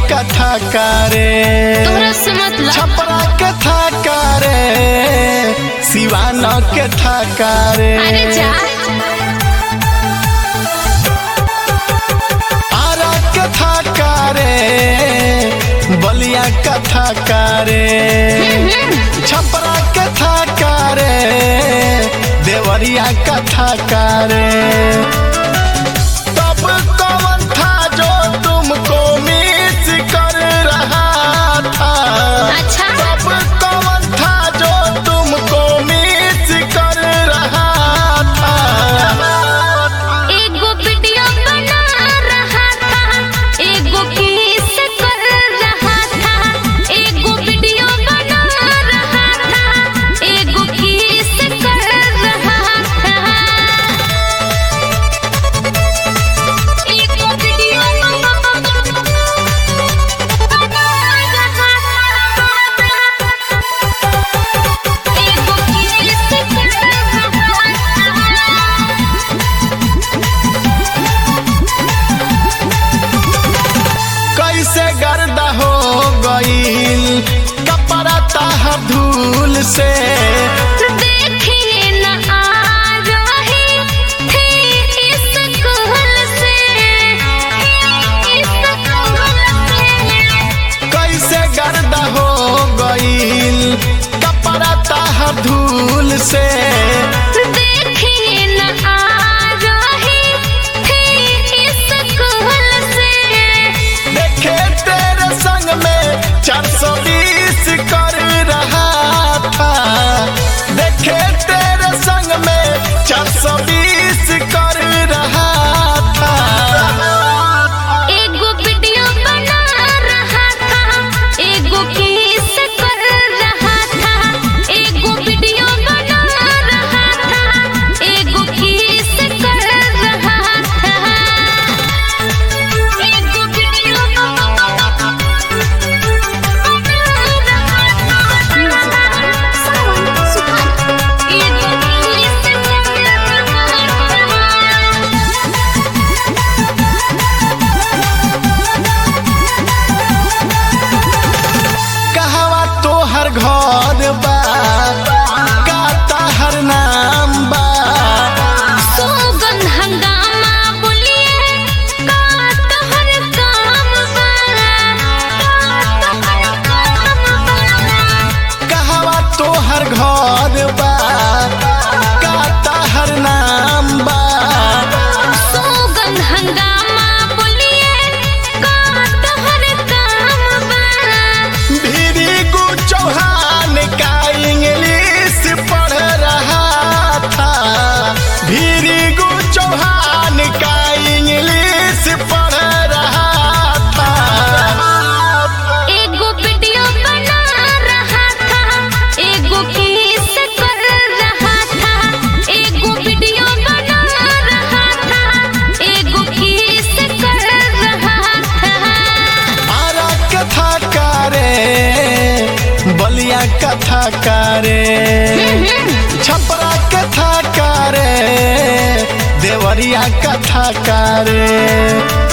कथा करे तोहरा से मतलब छपरा कथा करे सिवान कथा करे अरे जा आरा कथा करे बलिया कथा करे छपरा कथा करे देवरिया कथा करे तब कौन था जो तुमको मिस कर रहा था अच्छा तब कौन था जो तुमको मिस कर रहा था एगो वीडियो बना रहा था एगो किस कर रहा था एगो वीडियो बना रहा था एगो किस कर रहा था एगो वीडियो बना रहा था एगो किस कर रहा था कैसे गर्दा हो गईल कपड़ा ताहा धूल से देखिए न आ रही थी स्कूल से स्कूल से कैसे गर्दा हो गईल कपड़ा ताहा धूल से देखिए न आ रही थी स्कूल से देखे तेरे संग में चार सौ बीस कर रहा था देखे तेरे संग में चार सौ बीस कर रहा था एगो वीडियो बना रहा था एगो किस कर रहा था एगो वीडियो बना रहा था एगो किस कर रहा था एगो वीडियो एगो किस कर रहा था कहवा तोहर घर बा का तहर नाम बा सोगन हंगामा बोलिए का तोहर काम बा का तोहर काम बा कहवा तोहर घर बा का तहर नाम बा सोगन हंगामा बोलिए का तोहर काम बा भीरी गु चौहान का इंग्लिश पढ़ रहा था भीरी गु चौहान का इंग्लिश पढ़ रहा था एगो वीडियो बना रहा था एगो किस कर रहा था एगो वीडियो बना रहा था एगो किस कर रहा था आरा कथा करे बलिया कथा करे छपरा कथा करे देवरिया कथा करे